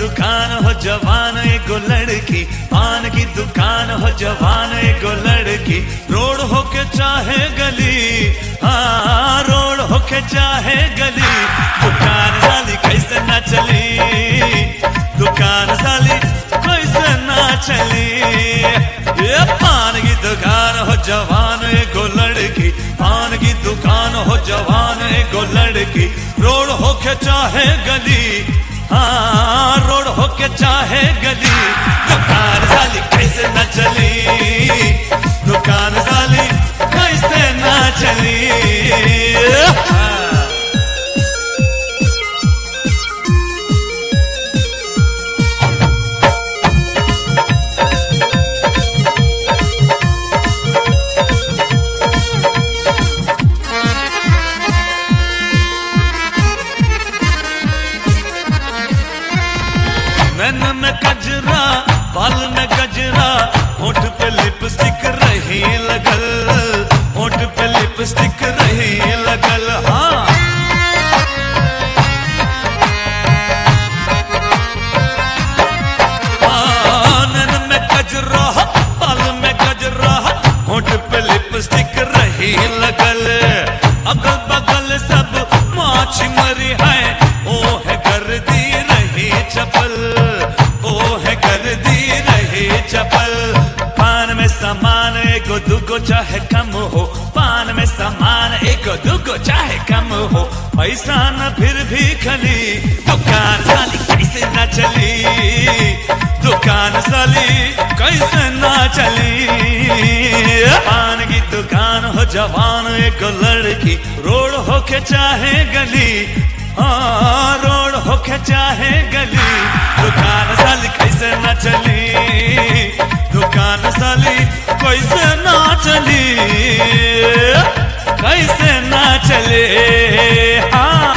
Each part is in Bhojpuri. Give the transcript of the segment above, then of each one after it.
दुकान हो जवान एगो लड़की पान की दुकान हो जवान एगो लड़की रोड हो के चाहे गली हाँ रोड हो के चाहे गली दुकान साली कैसे ना चली दुकान साली कैसे ना चली ये पान की दुकान हो जवान एगो लड़की पान की दुकान हो जवान एगो लड़की रोड हो के चाहे गली हाँ रोड हो के चाहे गली दुकान साली कैसे न चली दुकान साली कैसे न चली हाँ। नैन में कजरा बाल में गजरा होठ पे लिपस्टिक रही लगल होठ पे लिपस्टिक रही लगल हाँ हाँ, नैन में कजरा बाल में गजरा होठ पे लिपस्टिक रही लगल अगल बगल सब माछ मरी है ओ है गर्दी रही चपल ओ है गर्दी रही चपल पान में सामान एगो दुगो चाहे कम हो पान में सामान एगो दुगो चाहे कम हो पैसा न फिर भी खली दुकान साली कैसे न चली दुकान साली कैसे ना चली पान की दुकान हो जवान एक लड़की रोड हो के चाहे गली हाँ रोड हो के चाहे गली दुकान साली कैसे ना चली दुकान साली कैसे ना चली कैसे ना चले हाँ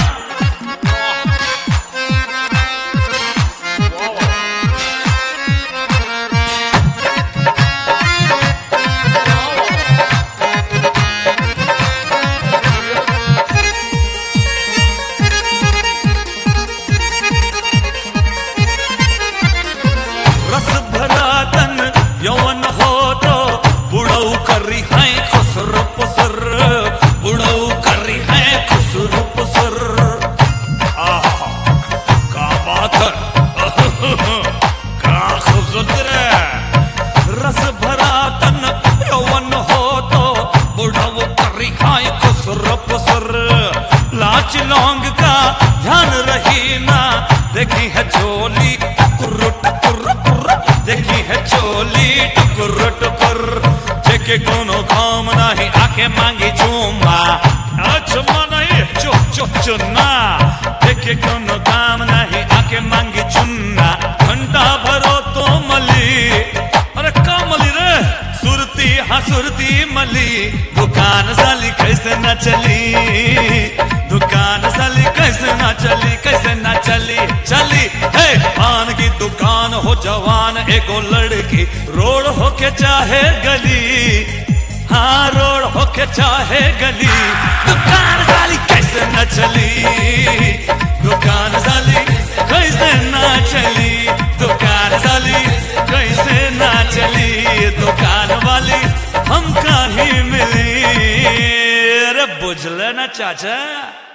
रस भरा तन यौवन हो तो बुढ़ऊ करी है खुसर पुसर बुढ़ऊ करी है खुसर पुसर आहा, का बात है का खूबसूरत रे रस भरा तन यौवन हो तो बुढ़ऊ करी है खुसर पुसर लाच लौंग का ध्यान रही ना देखी है चोली टुकुर टुकुर टुकुर देखी है चोली टुकुर टुकुर जेके कोनो काम नहीं आके मांगी चुम्मा चुम्मा नहीं चो चो चुन्ना देखे कोनो काम नहीं आके मांगी चुन्ना घंटा भरो तो मली अरे का मली रे सुरती हाँ सुरती मली दुकान साली कैसे न चली दुकान साली कैसे ना चली कैसे ना चली चली है पान की दुकान हो जवान एगो लड़की रोड हो के चाहे गली हाँ रोड हो के चाहे गली दुकान साली कैसे न चली दुकान साली कैसे ना चली दुकान साली कैसे ना चली दुकान वाली हम ही मिली अरे बुझले ना चाचा